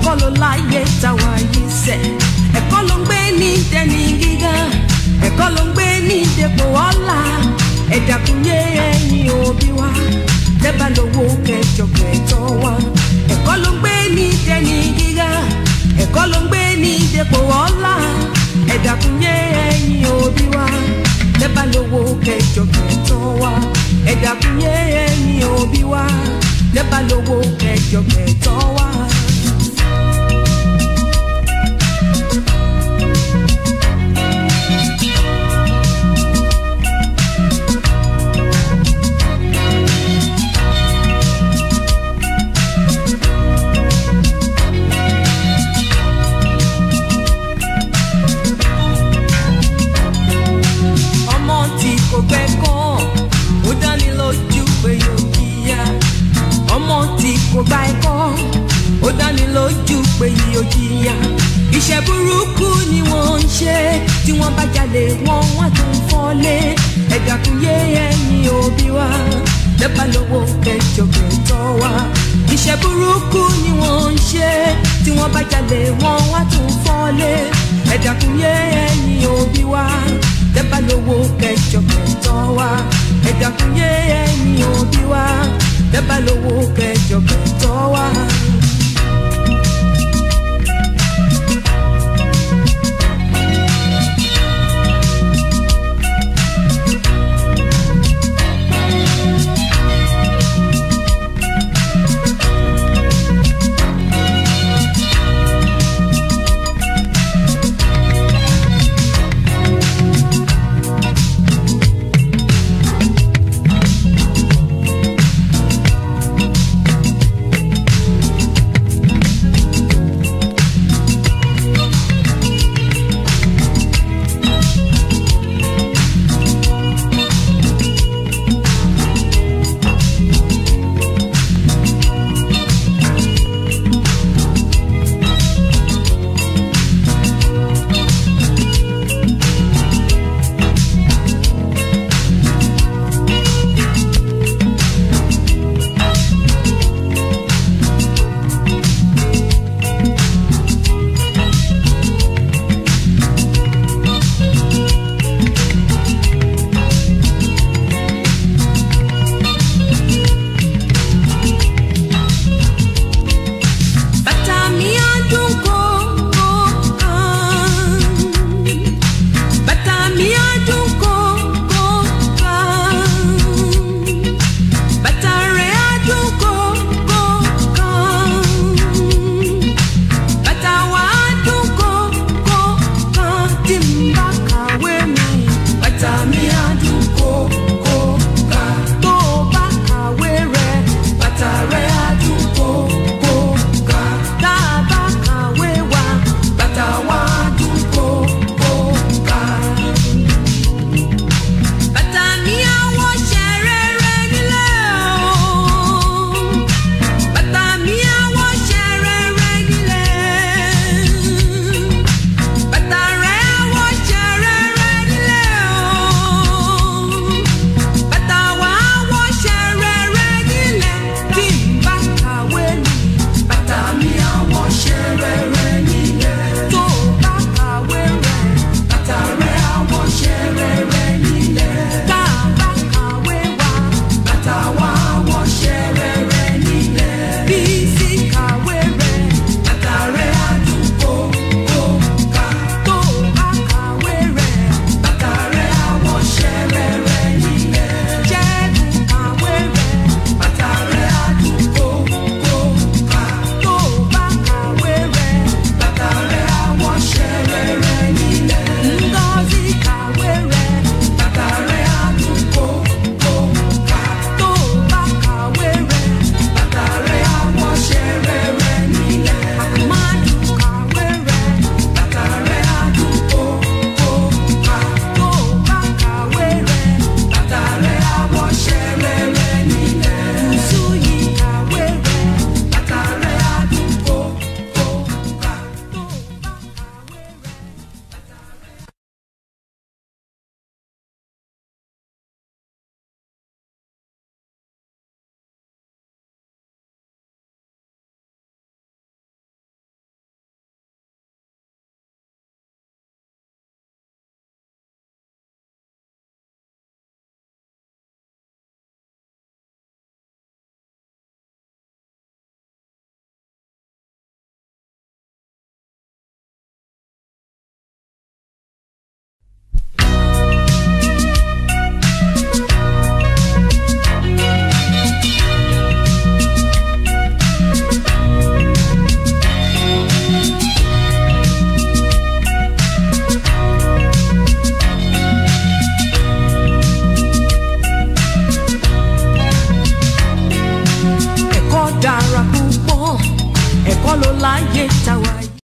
ẹ̀kọ́ ló láyé táwa yìí sẹ̀ ẹ̀kọ́ ló ń gbé ní dẹni gíga ẹ̀kọ́ ló ń gbé ní dépò ọ̀la ẹ̀dàkúnyé ẹ̀yìn òbí wa lẹ́bàá lówó kẹjọ kẹtọ́ wa ẹ̀kọ́ ló ń gbé ní dẹni gíga ẹ̀kọ́ ló ń gbé ní dépò ọ̀la ẹ̀dàkúnyé ẹ̀yìn òbí wa lẹ́bàá lówó kẹjọ kẹtọ́ wa ẹ̀dàkúnyé ẹ̀yìn òbí wa lẹ́bàá lówó kẹjọ kẹtọ́ wa. ọmọ tí kò gbẹ́kọ̀ ó dání lójú pé yóò jìyà ọmọ tí kò gba ẹ̀kọ́ ó dání lójú pé yóò jìyà iṣẹ́ burúkú ni wọ́n ń ṣe tí wọ́n bá jalè wọ́n wá tún fọ́lé ẹ̀dá kún yé ẹ̀yìn òbí wa lẹ́bàá lówó kẹjọ kẹtọ wa iṣẹ́ burúkú ni wọ́n ń ṣe tí wọ́n bá jalè wọ́n wá tún fọ́lé ẹ̀dá kún yé ẹ̀yìn òbí wa lẹ́bàá lówó kẹjọ kẹtọ wa ẹ̀dá kún yé ẹ̀yìn òbí wa lẹ́bàá lówó kẹjọ kẹtọ wa. ẹ̀kọ́ ló láyé tàwa yìí.